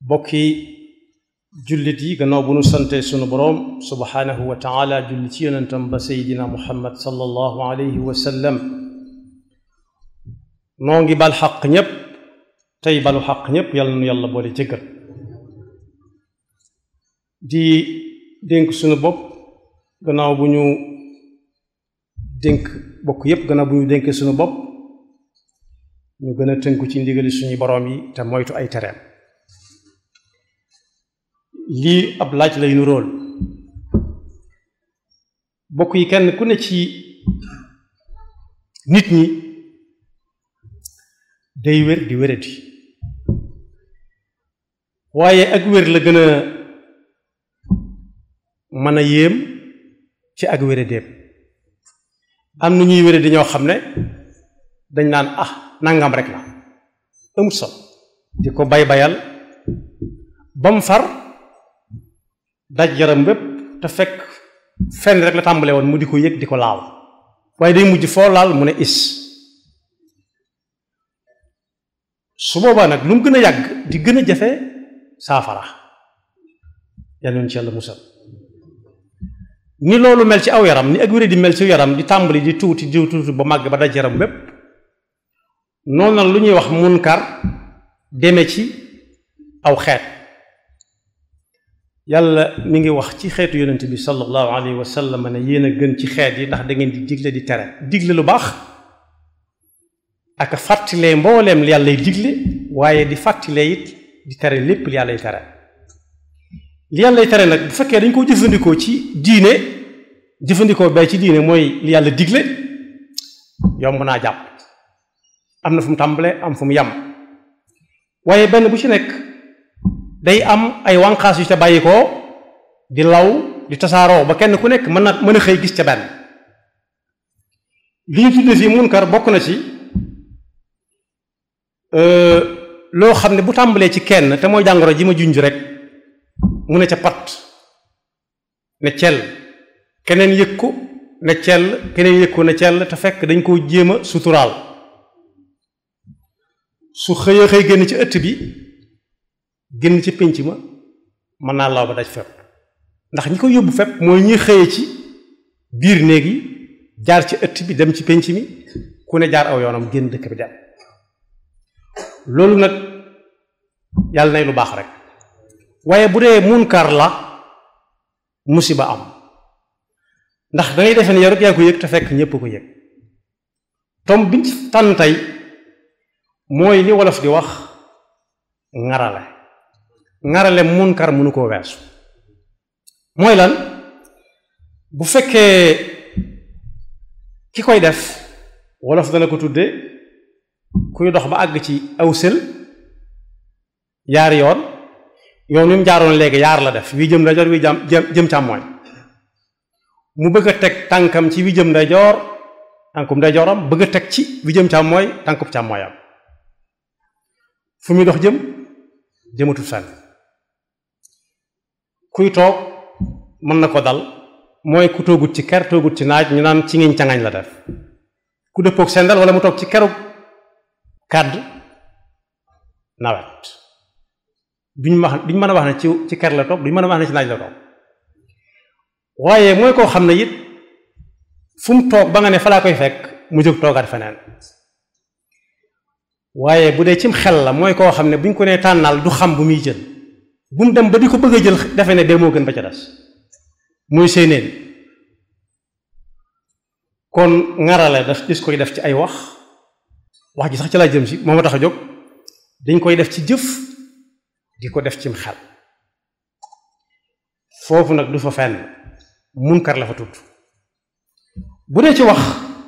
bokki jullit yi gannaaw bu nu sante sunu boroom subhaanahu wa taala julli ci yonentam ba seydina muhammad sallallahu alayhi wa sallam noo ngi bal xaq ñépp tey balu xaq ñépp yàlla nu yàlla boole jëggal di dénk sunu bopp gannaaw bu ñu dénk bokk yépp gannaaw bu ñu dénkee sunu bopp ñu gën a tënku ci ndigali suñu boroom yi te moytu ay tereem lii ab laaj lay nu róol bokk yi kenn ku ne ci nit ñi day wér di wéradi waaye ak wér la gën a mën a yéem ci ak wéradéem am na ñuy wéradi ñoo xam ne dañ naan ah nangam rek la amut sol di ko bay bayal ba mu far daj yaram bépp te fekk fenn rek la tàmbale woon mu di ko yëg di ko laal waaye day mujj foo laal mu ne is su boobaa nag lu mu gën a yàgg di gën a jafe saafara yàlla nañu ci yàlla musal ni loolu mel ci aw yaram ni ak wéré di mel ci yaram di tàmbali di tuuti di tuuti ba màgg ba daj yaram bépp noonu nag lu ñuy wax munkar deme ci aw xeet yàlla mi ngi wax ci xeetu yonent bi sallallahu alayhi wa sallam ne yéen a gën ci xeet yi ndax da ngeen di digle di tere digle lu baax ak fàttalee mbooleem li yàllay digle waaye di fàttalee it di tere lépp li yàllay tere li yàllay tere nag bu fekkee dañ ko jëfandikoo ci diine jëfandikoo bay ci diine mooy li yàlla digle yomb naa jàpp am na fu mu tàmbale am fu mu yam waaye benn bu ci nekk day am ay wànqaas yu ca bàyyi ko di law di tasaaroo ba kenn ku nekk mën na mën a xëy gis ca benn li ñu tudde fii munkar bokk na ci loo xam ne bu tàmbalee ci kenn te mooy jàngoro ji ma junj rek mu ne ca pat ne cell keneen yëg ko ne cell keneen yëg ko ne cell te fekk dañ koo jéem a suturaal su xëyee xëy génn ci ëtt bi génn ci pénc ma mën naa law ba daj fépp ndax ñi ko yóbbu fépp mooy ñi xëye ci biir néeg yi jaar ci ëtt bi dem ci pénc mi ku ne jaar aw yoonam génn dëkk bi dem loolu nag yàlla nay lu baax rek waaye bu dee munkar la musiba am ndax dangay defe ne yow rek yaa ko yëg te fekk ñépp ko yëg tom biñ ci tànn tey mooy li wolof di wax ŋarale ŋarale munkar mënu koo weesu mooy lan bu fekkee ki koy def wolof dana ko tudde kuy dox ba àgg ci aw sël yaari yoon yoon wi mu jaaroon léegi yaar la def wi jëm ndeyjoor wi jëm jëm càmmooñ mu bëgg a teg tànkam ci wi jëm ndeyjoor tànkum ndeyjooram bëgg a teg ci wi jëm càmmooy tànkub càmmooyam fu muy dox jëm jëmatul fenn kuy toog mën na ko dal mooy ku toogut ci ker toogut ci naaj ñu naan ci ngiñ cangañ la def ku dëppook sendal wala mu toog ci keru kàdd nawet duñ wax duñ mën a wax ne ci ci ker la toog duñ mën a wax ne ci naaj la toog waaye mooy koo xam ne it fu mu toog ba nga ne fa laa koy fekk mu jóg toogaat feneen waaye bu dee cim xel la mooy koo xam ne buñ ko nee tànnal du xam bu muy jël bu mu dem ba di ko bëgg a jël defe ne dee moo gën ba ca des muy séeneen kon ŋarale daf dis koy def ci ay wax wax ji sax ci laa jëm si moo ma tax a jóg dañ koy def ci jëf di ko def cim xel foofu nag du fa fenn munkar la fa tudd bu dee ci wax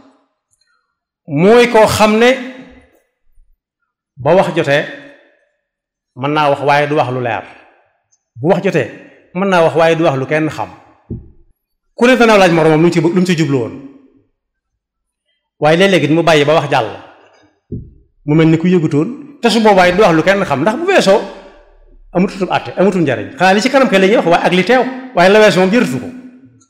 mooy koo xam ne ba wax jotee mën naa wax waaye du wax lu leer bu wax jotee mën naa wax waaye du wax lu kenn xam ku ne dana laaj moroomam lu mu ci lu mu ci jublu woon waaye léeg-léegi mu bàyyi ba wax jàll mu mel ni ku yëgutoon te su boobaa du wax lu kenn xam ndax bu weesoo amututu àtte amutul njariñ xanaa li ci kanam ke la ñuy wax waaye ak li teew waaye la weesoo moom jërëtu ko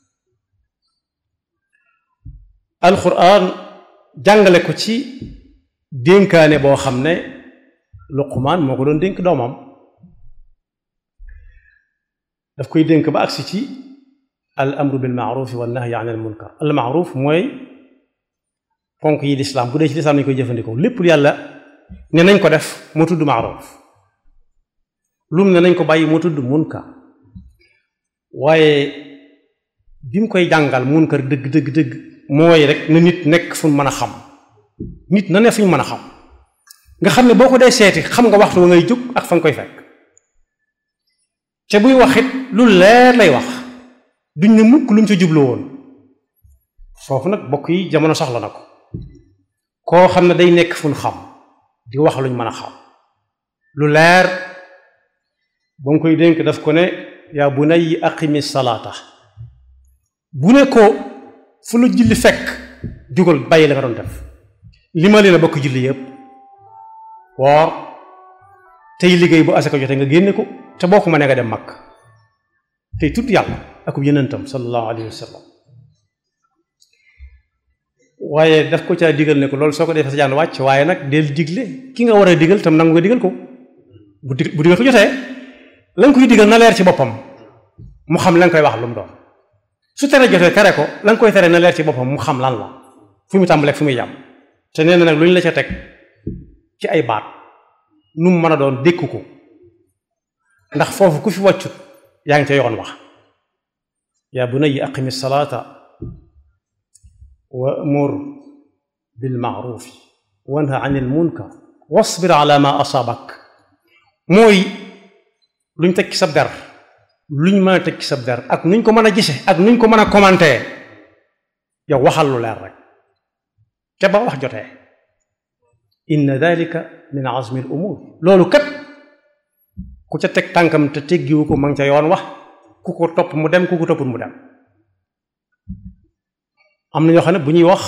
alxuraan jàngale ko ci dénkaane boo xam ne luqumaan moo ko doon dénk doomam daf koy dénk ba agsi ci al amru bil maaruf wa nahyi an al munkar al maaruf mooy ponk yi lislaam bu dee ci lislaam nañu koy jëfandikoo lépp lu yàlla ne nañ ko def moo tudd maaruf lum ne nañ ko bàyyi moo tudd munkar waaye bi mu koy jàngal munkar dëgg dëgg dëgg mooy rek na nit nekk fu mën a xam nit na ne fu ñu mën a xam nga xam ne boo ko dee seeti xam nga waxtu wa ngay jóg ak fa nga koy fekk te buy wax it lu leer lay wax duñ ne mukk lu mu ca jubloo woon foofu nag bokk yi jamono soxla na ko koo xam ne day nekk fu ñu xam di wax luñ mën a xam lu leer ba nga koy dénk daf ko ne yaa bunayya aqimi salaata bu ne ko fu la julli fekk jugal bàyyi la nga doon def li ma leen a bokk julli yëpp woor tey liggéey bu asaka jote nga génne ko te boo ko mënee nga dem mag tey tudd yàlla akub yenentam sallallahu alayhi wa sallam waaye daf ko caa digal ne ko loolu soo ko defee sa jaan wàcc waaye nag del digle ki nga war a digal tam nangu nga digal ko bu dig bu digal ko jotee la nga koy digal na leer ci boppam mu xam la nga koy wax lu mu doon su tere jotee tere ko la nga koy tere na leer ci boppam mu xam lan la fu mu tàmbalee fu muy yàmm te nee na nag lu ñu la ca teg ci ay baat nu mu mën a doon dékku ko ndax foofu ku fi wàccut yaa ngi ca yoon wax yaa bunayya aqimi salaata wa amur bil ma'rufi wanha anil munkar wasbir ala ma asaabak mooy luñ teg ci sab der luñ mën a teg ci sab der ak nuñ ko mën a gise ak nuñ ko mën a commenté yow waxal lu leer rek te ba wax jotee inna dalika min azmi al umur loolu kat ku ca teg tànkam te teggiwu ko ma ngi ca yoon wax ku ko topp mu dem ku ko toppul mu dem am na ñoo xam ne bu ñuy wax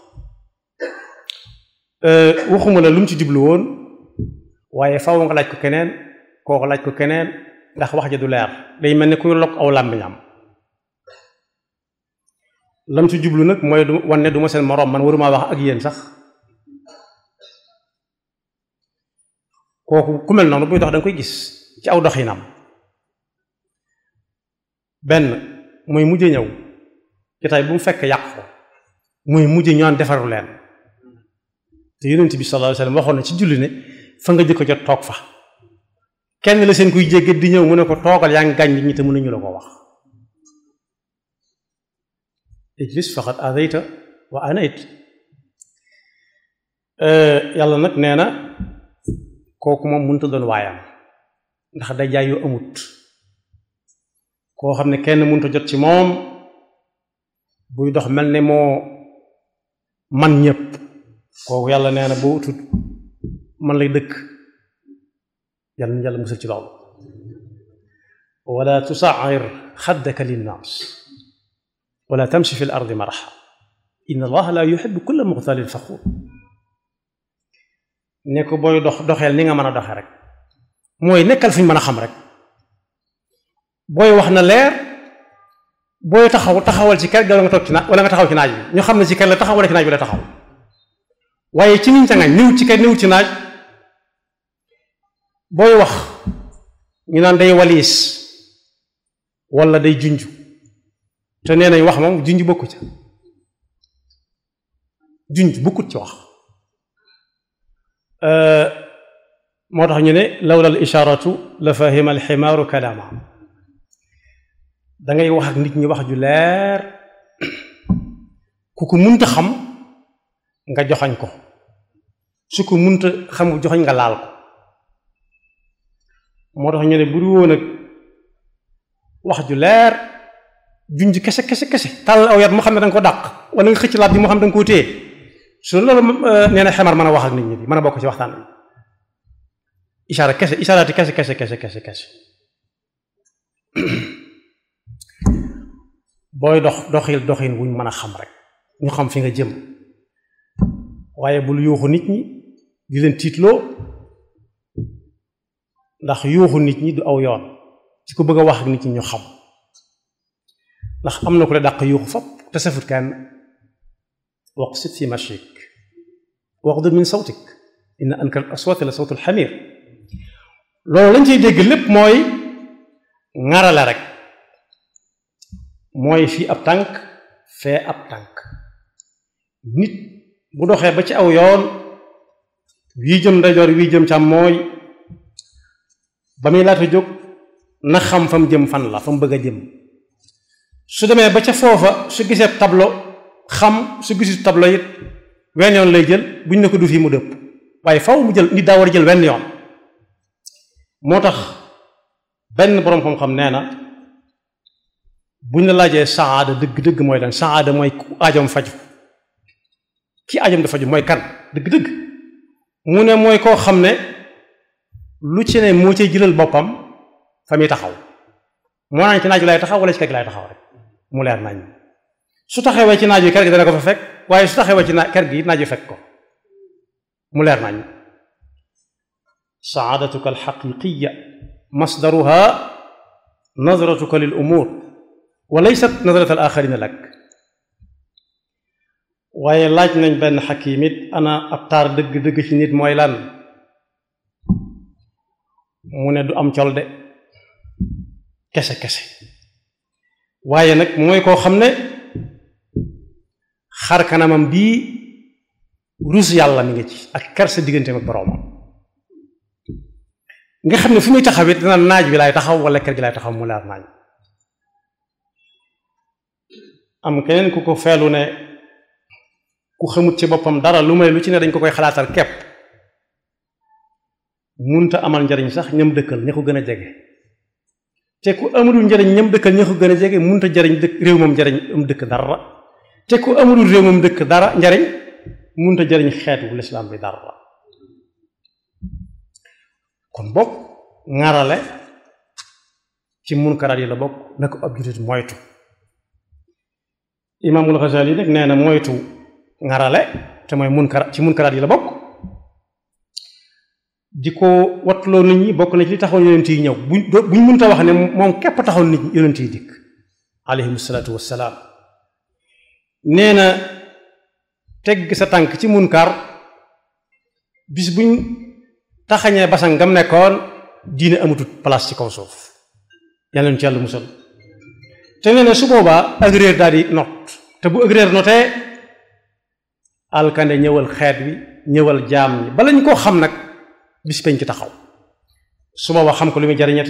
waxuma la lu mu ci jublu woon waaye faw nga laaj ko keneen kooku laaj ko keneen ndax wax ja du leer day mel ni kuy lok aw làmmiñam lam ci jublu nag mooy du wan ne du ma seen moroom man waruma wax ak yéen sax kooku ku mel noonu buy dox da nga koy gis ci aw doxinam benn muy mujj ñëw jotaay bu mu fekk yàq ko muy mujj ñaan defaru leen te yonent bi sallallahu alayhi wasallam waxoon na ci julli ne fa nga jëkko jot toog fa kenn la seen kuy jéggat di ñëw mu ne ko toogal yaa ngi gaañ nit ñi te mënuñu la ko wax ijlis faqad adayta wa anayt yàlla nag nee na kooku moom mënta doon waayam ndax day jaay yu amut koo xam ne kenn mënta jot ci moom buy dox mel ne moo man ñépp kooku yàlla nee na boo utut man lay dëkk yàlla na yàlla musal ci loolu wala tusair xaddaka linnaas wala tamshi fi l ardi maraxa inna allaha la yuxibu kulla muxtalin faxuur ne ko booy dox doxeel ni nga mën a doxe rek mooy nekkal fi ñu mën a xam rek booy wax na leer booy taxaw taxawal ci kër ga nga toog ci naaj wala nga taxaw ci naaj bi ñu xam ne ci kër la taxaw wala ci naaj bi la taxaw waaye ci niñ ca ngañ niwut ci kër niwut ci naaj booy wax ñu naan day waliis wala day junj te nee nañ wax moom junj bokku ca junj bokkut ci wax moo tax ñu ne lawla al isharatu la fahima al ximaaru kalaama dangay wax ak nit ñi wax ju leer ku ko munta xam nga joxañ ko su ko munta xam joxañ nga laal ko moo tax ñu ne bu du woon ak wax ju leer junj kese kese kese tàll aw yat moo xam ne da nga ko dàq wala nga xëcc laat bi moo xam ne da nga koo téye su loolu nee na xemar mën a wax ak nit ñi mën a bokk ci waxtaan bi ishaara kese ishaaraati kese kese kese kese kese booy dox doxil doxin wuñ mën a xam rek ñu xam fi nga jëm waaye bul yuuxu nit ñi di leen tiitloo ndax yuuxu nit ñi du aw yoon ci ko bëgg a wax ak nit ñi ñu xam ndax am na ku la dàq yuuxu fop te safut kenn waqsit fi mashik waqdud min sawtik inna ankar al aswati la sawtul xamir loolu lañ ciy dégg lépp mooy ŋarale rek mooy fii ab tànk fee ab tànk nit bu doxee ba ci aw yoon wii jëm ndeyjoor wii jëm càmmooñ ba muy laata jóg na xam fa mu jëm fan la fa mu bëgg a jëm su demee ba ca foofa su gisee tableau xam su gisu tableau it wenn yoon lay jël buñ ne ko du fii mu dëpp waaye faw mu jël nit daa war a jël wenn yoon moo tax benn boroom xam-xam nee na buñ la laajee saada dëgg-dëgg mooy lan saada mooy ku ajam faju ki ajam da faju mooy kan dëgg-dëgg mu ne mooy koo xam ne lu ci ne moo cay jëlal boppam fa muy taxaw moo naan ci naaj wi lay taxaw wala ci kër gi lay taxaw rek mu leer nañ su taxawee ci naaj wi kër gi dana ko fa fekk waaye su taxawee ci kër gi naaj wi fekk ko mu leer nañ saadatuka alxaqiqiya masdaruha nadratuka lil umur wa laysat nadrat al axarina lak waaye laaj nañ benn xakim it ana ab taar dëgg-dëgg ci nit mooy lan mu ne du am col de kese kese waaye nag mooy koo xam ne xar kanamam bii rus yàlla mi ngi ci ak kersa digganteem ak boroomam nga xam ne fu muy taxaw it dina naaj bi laay taxaw wala kër gi laay taxaw mu leer naaj am keneen ku ko feelu ne ku xamut ci boppam dara lu may lu ci ne dañ ko koy xalaatal kepp munta amal njariñ sax ñam dëkkal ña ko gën a jege te ku amulul njariñ ñam dëkkal ña ko gën a jege munta jariñ dëkk réew moom njariñ am dëkk dara te ku amulul réew moom dëkk dara njariñ munta jariñ xeetu lislaam bi dara kon bokk ŋarale ci munkaraat yi la bokk na ko ab jullit moytu imaamul Ghazali nag nee na moytu ŋarale te mooy munkaraat ci munkaraat yi la bokk di ko wattuloo nit ñi bokk na ci li taxoon yonent yi ñëw buñ buñ mënta wax ne moom képp taxoon nit ñi yonent yi dikk alayhim salaatu wassalaam nee na tegg sa tànk ci munkar bis buñ taxañee basan ngam nekkoon diine amatut place ci kaw suuf yàlla na ci yàlla musal te nee na su boobaa ak réer daal di not te bu ak réer notee alkande ñëwal xeet wi ñëwal jaam ñi bala ñu koo xam nag bis peñ ci taxaw su boobaa xam ko lu muy jariñati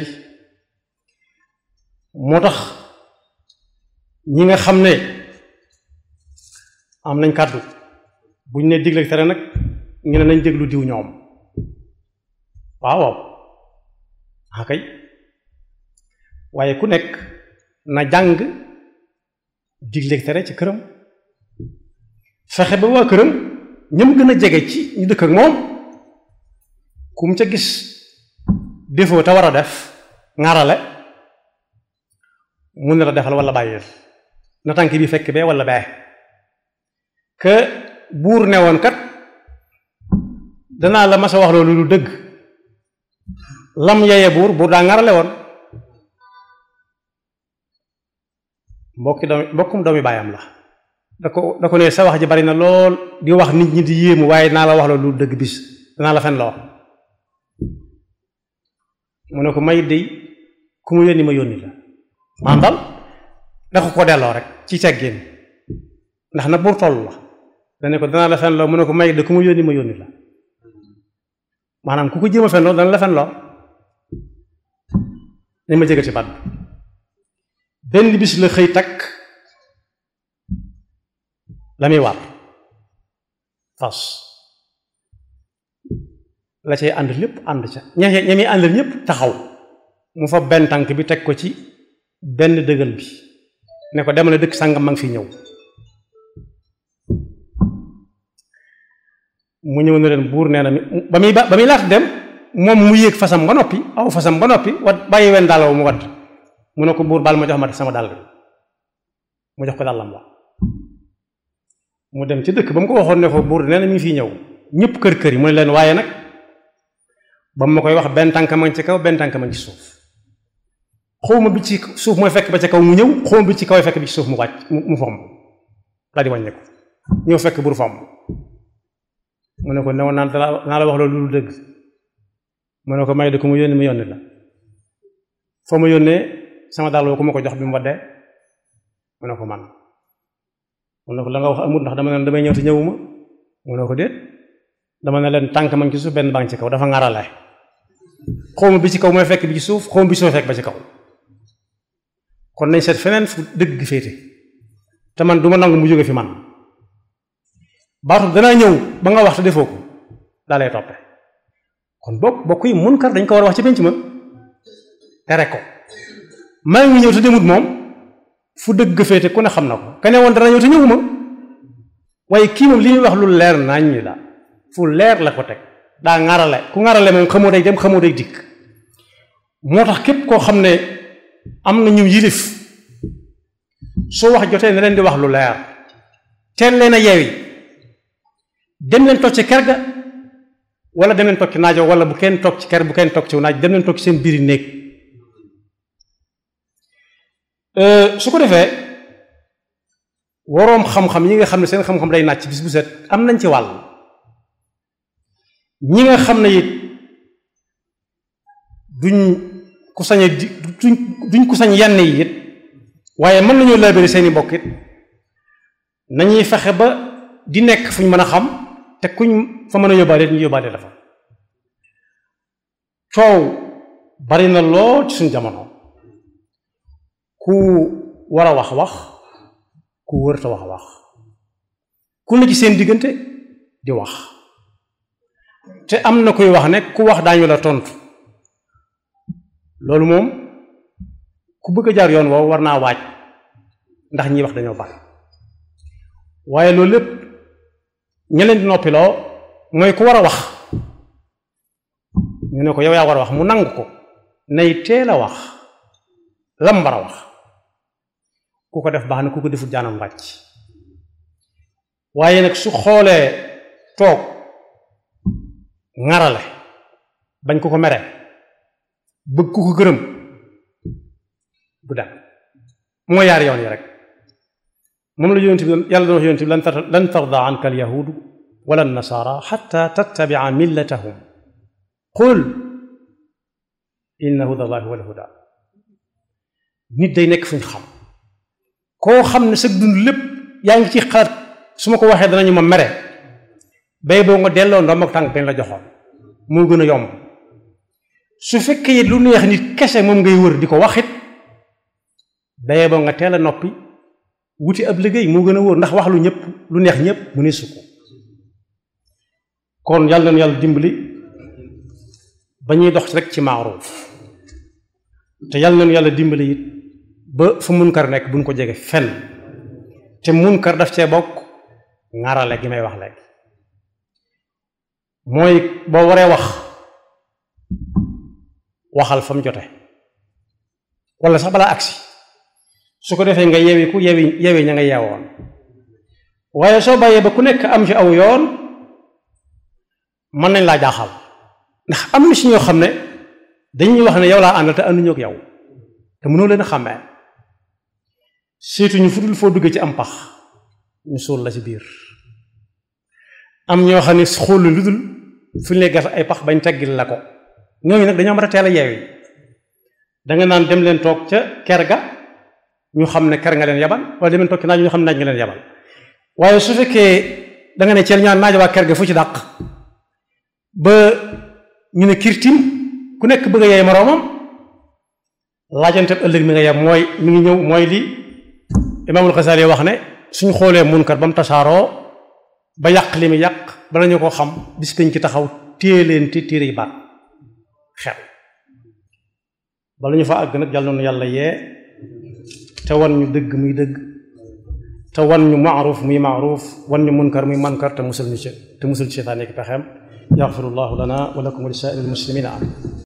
moo tax ñi nga xam ne am nañ kàddu buñ ne digle tere nag ñu ne nañ déglu diw ñoom waaw waaw akay waaye ku nekk na jàng digle tere ci këram fexe ba waa këram ñam gën a jege ci ñu dëkk ak moom ku mu ca gis défaut te war a def ŋarale mun na la defal wala bàyyil na tànk bi fekk bee wala bee que buur ne woon kat danaa la mas a wax loolu lu dëgg lam yeye buur buur daa ŋarale woon mbokki doomi mbokkum doomi baayam la da ko da ko ne sa wax ji bari na lool di wax nit ñi di yéemu waaye naa la wax loolu lu dëgg bis danaa la fen loo mu ne ko may dey ku mu yónni ma yónni la maam dal da ko ko delloo rek ci teggin ndax na buur toll la dane ko danaa la fen loo mu ne ko may de ku mu yónni ma yónni la maanaam ku ko jéem a fen loo dana la fen loo nañ ma jégal ci baat bi benn bis la xëy takk la muy war fas la cay ànd lépp ànd ca ña ña muy àndal ñépp taxaw mu fa benn tànk bi teg ko ci benn dëgal bi ne ko demal dëkk sàngam ma ngi fi ñëw mu ñëw ne leen buur nee na mi ba muy ba muy laata dem moom mu yéeg fasam ba noppi aw fasam ba noppi wat bàyyi wenn dàll mu wadd mu ne ko buur baal ma jox ma sama dàll bi mu jox ko dàllam la mu dem ci dëkk ba mu ko waxoon ne ko buur nee na mi ngi fii ñëw ñëpp kër kër yi mu ne leen waaye nag ba mu ma koy wax benn tànk ma ci kaw benn tànk ma ci suuf xawma bi ci suuf mooy fekk ba ca kaw mu ñëw xawma bi ci kaw fekk bi ci suuf mu wàcc mu fomm la di wàññeeku ñëw fekk buur fomm mu ne ko newoon naa naa la wax loolu lu dëgg mu ne ko may de ku mu yónni mu yónni la foo ma yónnee sama dàll ku ma ko jox bi mu waddee mu ne ko man mu ne ko la nga wax amul ndax dama ne damay ñëw te ñëwuma mu ne ko déet dama ne leen tànk man ci suuf benn baa ci kaw dafa ŋarale xawma bi ci kaw mooy fekk bi ci suuf xawma bi ci suuf fekk ba ci kaw kon nañ seet feneen fu dëgg gi féete te man du ma nangu mu jóge fi man baatu danaa ñëw ba nga wax te defoo ko daa lay toppe kon bokk bokk yi munkar dañ ko war a wax ci penc ma tere ko maa ngi ñëw te demut moom fu dëgg féete ku ne xam na ko kene woon dana ñëw te ñëwuma waaye kii moom li ñuy wax lu leer naññ la fu leer la ko teg daa ŋarale ku ŋarale moom xamoo day dem xamoo day dikk moo tax képp koo xam ne am na ñu yilif su wax jotee ne leen di wax lu leer teel leen a yeewi dem leen toog ci ker ga wala dem leen toog ci naajo wala bu kenn toog ci ker bu kenn toog ci naaj dem leen toog ci seen biiri néeg su ko defee waroom xam-xam ñi nga xam ne seen xam-xam day naaj ci bis bu set am nañ ci wàll ñi nga xam ne it duñ ku sañ a di duñ duñ ku sañ yenn yi it waaye mën nañoo laabiri seeni mbokk it nañuy fexe ba di nekk fu ñu mën a xam te kuñ fa mën a yóbbaale ñu yóbbaale dafa coow bari na lool ci suñ jamono ku war a wax wax ku wërta wax wax ku ne ci seen diggante di wax te am na kuy wax ne ku wax daañu la tontu loolu moom ku bëgg a jaar yoon woowu war naa waaj ndax ñiy wax dañoo bari waaye loolu lépp ña leen di noppiloo mooy ku war a wax ñu ne ko yow yaa war a wax mu nangu ko nay teel a wax lam war a wax ku ko def baax na ku ko defut jaanam wàcc waaye nag su xoolee toog ŋarale bañ ku ko mere bëgg ku ko gërëm du dem moo yaar yoon yi rek moom la yonent bi yàlla doon wax yonent bi lan lan tarda anka alyahudu wala nasara xatta tattabia millatahum qul inna huda allahi huwa alhuda nit day nekk fu ñu xam koo xam ne sa dund lépp yaa ngi ci xalaat su ma ko waxee danañu ma mere bay boo nga delloo ndoom ak tànk bañ la joxoon moo gën a yomb su fekkee lu neex nit kese moom ngay wër di ko waxit bay boo nga teel a noppi wuti ab liggéey moo gën a wóor ndax wax lu ñëpp lu neex ñëpp mu ne su ko kon yàlla na yàlla dimbali ba ñuy dox rek ci maaruuf te yàlla na yàlla dimbali it ba fu munkar nekk buñ ko jege fenn te munkar daf cee bokk ŋarale gi may wax léegi mooy boo waree wax waxal fa mu jote wala sax balaa agsi su ko defee nga yewi ku yewi yewi ña nga yeewoon waaye soo bàyyee ba ku nekk am ci aw yoon mën nañ laa jaaxal ndax am na si ñoo xam ne dañuy wax ne yow laa àndal te ànduñu ak yow te mënoo leen a xàmmee surtout ñu fudul foo duggee ci am pax ñu suul la ci biir am ñoo xam ne xool lu dul fu ñu lay gas ay pax bañ teggil la ko ñooñu nag dañoo mën a teel a yeewi danga naan dem leen toog ca ker ga ñu xam ne ker nga leen yabal wala dem leen toog ci naaj ñu xam ne naaj nga leen yabal waaye su fekkee danga ne ceel ñaan naaj waa ker ga fu ci dàq ba ñu ne kirtim ku nekk bëgg a yeey moroomam laajante ëllëg mi nga yem mooy mi ngi ñëw mooy li imaamul Xasaali wax ne suñ xoolee munkar ba mu tasaaroo ba yàq li mu yàq bala ñu ko xam bis peñ ci taxaw téye leen te téere yi baat xel bala ñu fa àgg nag yàlla noonu yàlla yee te wan ñu dëgg muy dëgg te wan ñu maaruf muy maaruf wan ñu munkar muy mankar te musul ñu ci te musul ci seytaane ki pexeem yaxfirullahu lana wa lakum wa li saa'iril muslimina